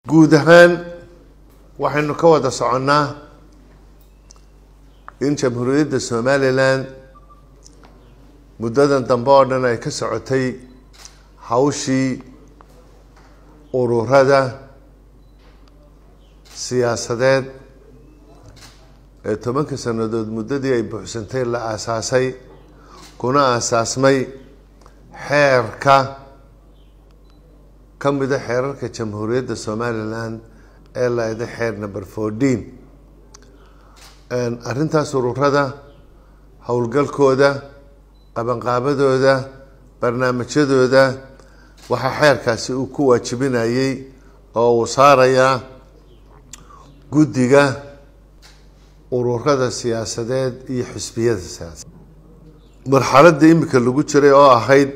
guud ahaan waxaynu ka wada soconnaa in jamhuuriyadda somalilan muddadan dambe oo dhan ay ka socotay hawshii ururada siyaasadeed ee tobanka sannadood muddadii ay buuxsantay la aasaasay kuna aasaasmay xeerka ka mida xeerarka jamhuuriyadda somalilan ee laeda xeer number fourteen arrintaas ururada howlgalkooda qabanqaabadooda barnaamijyadooda waxaa xeerkaasi uu ku waajibinayay oo uu saarayaa guddiga ururada siyaasadeed iyo xisbiyada siyaasadeed marxaladda imika lagu jiray oo ahayd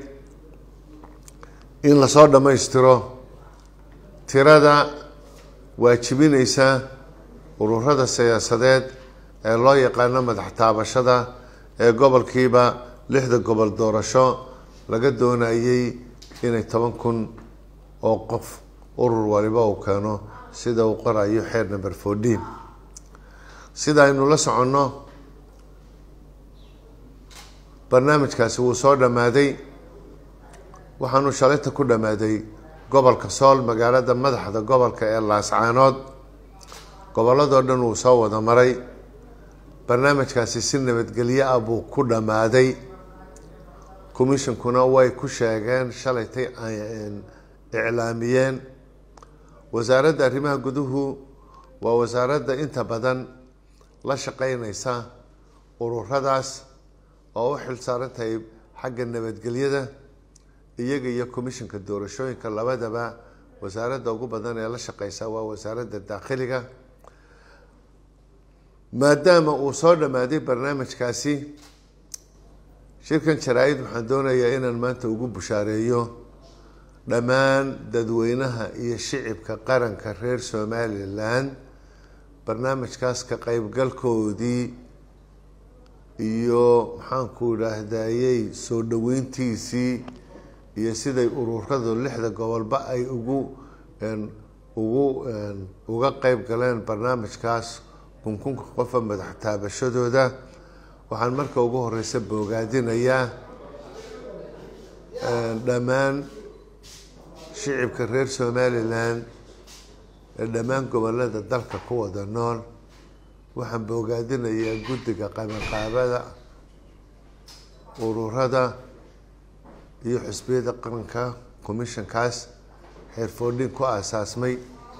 in lasoo dhammaystiro tirada waajibineysa ururada siyaasadeed ee loo yaqaano madax taabashada ee gobolkiiba lixda gobol doorasho laga doonayay inay toban kun oo qof urur waliba uu keeno sida uu qorayo xeer number fourteen sida aynu la soconno barnaamijkaasi wuu soo dhammaaday waxaanu shalayta ku dhammaaday gobolka sool magaalada madaxda gobolka ee laascaanood gobolladoo dhan wuu soo wada maray barnaamijkaasi si nabadgelyo ah buu ku dhammaaday commishonkuna way ku sheegeen shalaytay iclaamiyeen wasaaradda arrimaha guduhu waa wasaaradda inta badan la shaqeyneysa ururadaas oo u xil saaran tahay xagga nabadgelyada iyaga iyo commissionka doorashooyinka labadaba wasaaradda ugu badan ee la shaqeysa waa wasaaradda daakhiliga maadaama uu soo dhammaaday barnaamijkaasi shirkan jaraa-id waxaan doonayaa inaan maanta ugu bushaareeyo dhammaan dadweynaha iyo shicibka qaranka reer somalilan barnaamijkaas ka qeybgalkoodii iyo maxaanku idhaahdayey soo dhaweyntiisii iyo siday ururadu lixda gobolba ay ugu ugu uga qeyb galeen barnaamijkaas kunkunka qofa madax taabashadooda waxaan marka ugu horeysa boogaadinayaa dhammaan shicibka reer somalilan ee dhammaan gobolada dalka ku wada nool waxaan boogaadinayaa guddiga qabanqaabada ururada iyo xusbiyada qaranka commissionkaas xeerfoodhin ku aasaasmay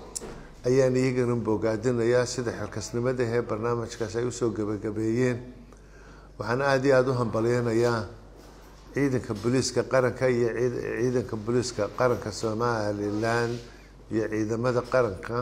ayaan iyagana boogaadinayaa sida xilkasnimada ee barnaamijkaas ay usoo gebagabeeyeen waxaan aada iyo aada u hambalyeynayaa ciidanka booliiska qaranka iyo ciidanka booliiska qaranka somalilan iyo ciidamada qaranka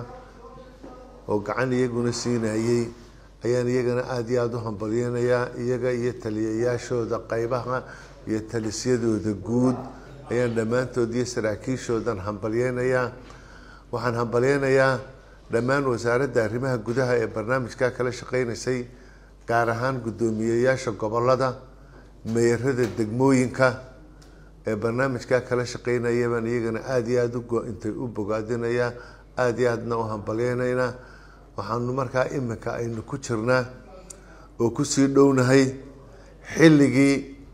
oo gacan iyaguna siinayey ayaan iyagana aada iyo aada u hambalyeynayaa iyaga iyo taliyayaashooda qeybaha iyo talisyadooda guud ayaan dhammaantood iyo saraakiishoodan hambalyeynayaa waxaan hambalyeynayaa dhammaan wasaaradda arrimaha gudaha ee barnaamijka kala shaqeyneysay gaar ahaan guddoomiyeyaasha gobolada meerada degmooyinka ee barnaamijka kala shaqeynaya baan iyagana aada iyo aada uintay u bogaadinayaa aada iyo aadna u hambalyeynaynaa waxaanu markaa iminka aynu ku jirnaa oo kusii dhownahay xilligii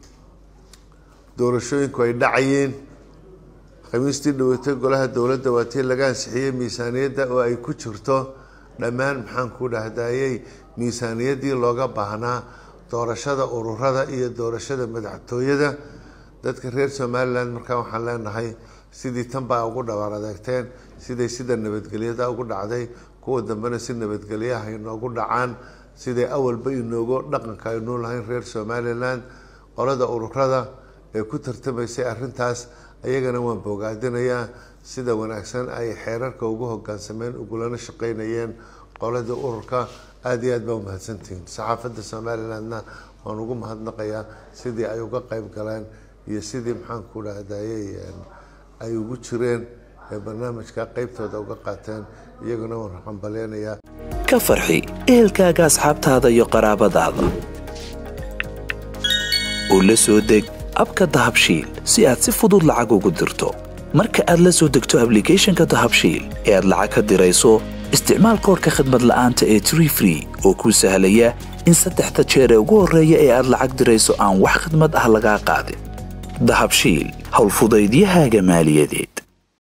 doorashooyinku ay dhacayeen khamiistii dhawatay golaha dowladda waa tii laga ansixiyey miisaaniyadda oo ay ku jirto dhammaan maxaanku dhahdayey miisaaniyaddii looga baahnaa doorashada ururada iyo doorashada madaxtooyada dadka reer somalilan markaa waxaan leenahay sidii tan baa ugu dhabaar adeegteen siday sida nabadgelyada ugu dhacday kuwa dambena si nabadgelyaha inoogu dhacaan siday awalba inoogu dhaqanka aynuu lahayn reer somalilan qolada ururada ee ku tartamaysay arrintaas ayagana waan boogaadinayaa sida wanaagsan ay xeerarka ugu hogaansameen ugulana shaqeynayeen qolada ururka aada iyo aad baa umahadsantihiin saxaafadda somalilandna waan ugu mahadnaqayaa sidii ay uga qeyb galeen iyo sidii maxaanku dhahdayey ay ugu jireen ee barnaamijka qeybtooda uga qaateen iyaguna waan hambalyeynayaa ka farxi ehelkaaga asxaabtaada iyo qaraabadaada oo la soo deg abka dahabshiil si aad si fudud lacag ugu dirto marka aad la soo degto ablicathonka dahabshiil ee aad lacag ka dirayso isticmaal koorka khadmad la'aanta ee tree free oo kuu sahlaya in saddexda jeer ee ugu horreeya ee aad lacag dirayso aan wax khidmad ah lagaa qaadin dahabshiil howlfudaydiyahaaga maaliyadeed